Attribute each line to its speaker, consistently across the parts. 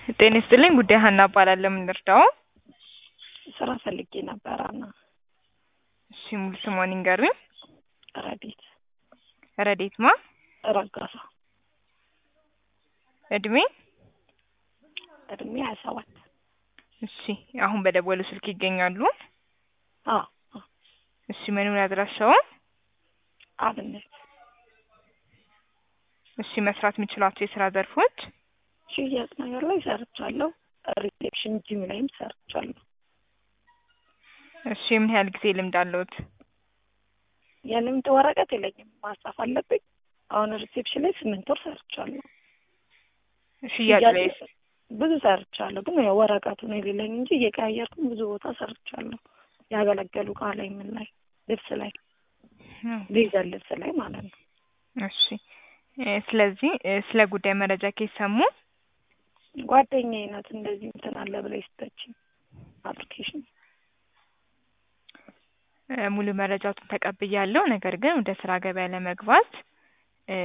Speaker 1: ጤና ይስጥልኝ ጉዳይ ሀና እባላለሁ። ምን ልርዳው?
Speaker 2: ስራ ፈልጌ ነበረ እና
Speaker 1: እሺ ሙሉ ስሟን ይንገሩኝ።
Speaker 2: ረዲት
Speaker 1: ረዴት ማ?
Speaker 2: ረጋሳ
Speaker 1: እድሜ?
Speaker 2: እድሜ ሀያ ሰባት
Speaker 1: እሺ አሁን በደወሉ ስልክ ይገኛሉ?
Speaker 2: አዎ አዎ።
Speaker 1: እሺ መኖሪያ አድራሻው?
Speaker 2: አብነት
Speaker 1: እሺ መስራት የሚችሏቸው የስራ ዘርፎች?
Speaker 2: ሽያጭ ነገር ላይ ሰርቻለሁ። ሪሴፕሽን ጂም ላይም ሰርቻለሁ።
Speaker 1: እሺ ምን ያህል ጊዜ ልምድ አለዎት?
Speaker 2: የልምድ ወረቀት የለኝም ማጻፍ አለብኝ። አሁን ሪሴፕሽን ላይ ስምንት ወር ሰርቻለሁ።
Speaker 1: ሽያጭ ላይ
Speaker 2: ብዙ ሰርቻለሁ፣ ግን ያው ወረቀቱ ነው የሌለኝ እንጂ እየቀያየርኩም ብዙ ቦታ ሰርቻለሁ። ያገለገሉ እቃ ላይ ምን ላይ ልብስ ላይ ሌዘር ልብስ ላይ ማለት ነው።
Speaker 1: እሺ እ ስለዚህ እ ስለ ጉዳይ መረጃ ከሰሙ
Speaker 2: ጓደኛዬ ናት እንደዚህ እንትን አለ ብላ የሰጠችኝ አፕሊኬሽን
Speaker 1: እ ሙሉ መረጃዎትን ተቀብያለሁ። ነገር ግን ወደ ስራ ገበያ ለመግባት እ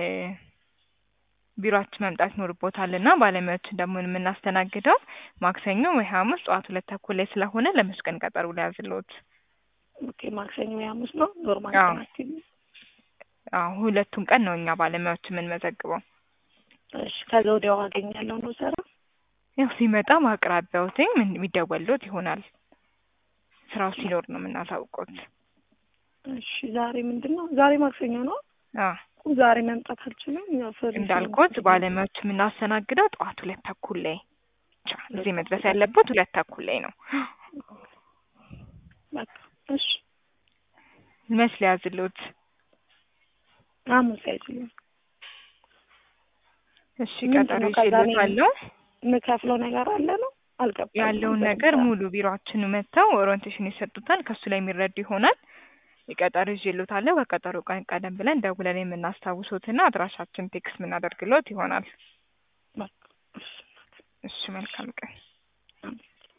Speaker 1: ቢሮአችን መምጣት ይኖርቦታል እና ባለሙያዎችን ደግሞ የምናስተናግደው ማክሰኞ ወይ ሐሙስ ጠዋት ሁለት ተኩል ላይ ስለሆነ ለመች ቀን ቀጠሮ ሊያዝልዎት?
Speaker 2: ኦኬ ማክሰኞ ወይ ሐሙስ ነው ኖርማል
Speaker 1: አዎ።
Speaker 2: ቀናችን።
Speaker 1: አዎ ሁለቱም ቀን ነው እኛ ባለሙያዎች የምንመዘግበው።
Speaker 2: እሺ ከዛ ወዲያው አገኛለሁ ነው ስራ
Speaker 1: ያው ሲመጣ በአቅራቢያዎትኝ ምን የሚደወልዎት ይሆናል። ስራው ሲኖር ነው የምናሳውቅዎት።
Speaker 2: እሺ ዛሬ ምንድን ነው ዛሬ ማክሰኞ ነው
Speaker 1: አዎ
Speaker 2: ዛሬ መምጣት አልችልም ያው ፍሪ
Speaker 1: እንዳልኩት ባለሙያዎች የምናስተናግደው ጠዋት ሁለት ተኩል ላይ ብቻ። እዚህ መድረስ ያለበት ሁለት ተኩል ላይ ነው።
Speaker 2: በቃ እሺ
Speaker 1: መች ሊያዝልዎት?
Speaker 2: ሐሙስ አይችልም
Speaker 1: እሺ
Speaker 2: ምንድን
Speaker 1: ቀጠሮ
Speaker 2: ነው ከዛ እኔ
Speaker 1: ይዤልዎታለሁ።
Speaker 2: የምከፍለው ነገር አለ ነው አልገባኝም።
Speaker 1: ያለውን ነገር ሙሉ ቢሮአችን መጥተው ኦሪንቴሽን ይሰጡታል። ከሱ ላይ የሚረዱ ይሆናል። የቀጠሮ ይዤልዎታለሁ። ከቀጠሮ ቀን ቀደም ብለን ደውለን የምናስታውሶትና አድራሻችን ቴክስት የምናደርግልዎት ይሆናል።
Speaker 2: በቃ እሺ
Speaker 1: እሺ መልካም ቀን።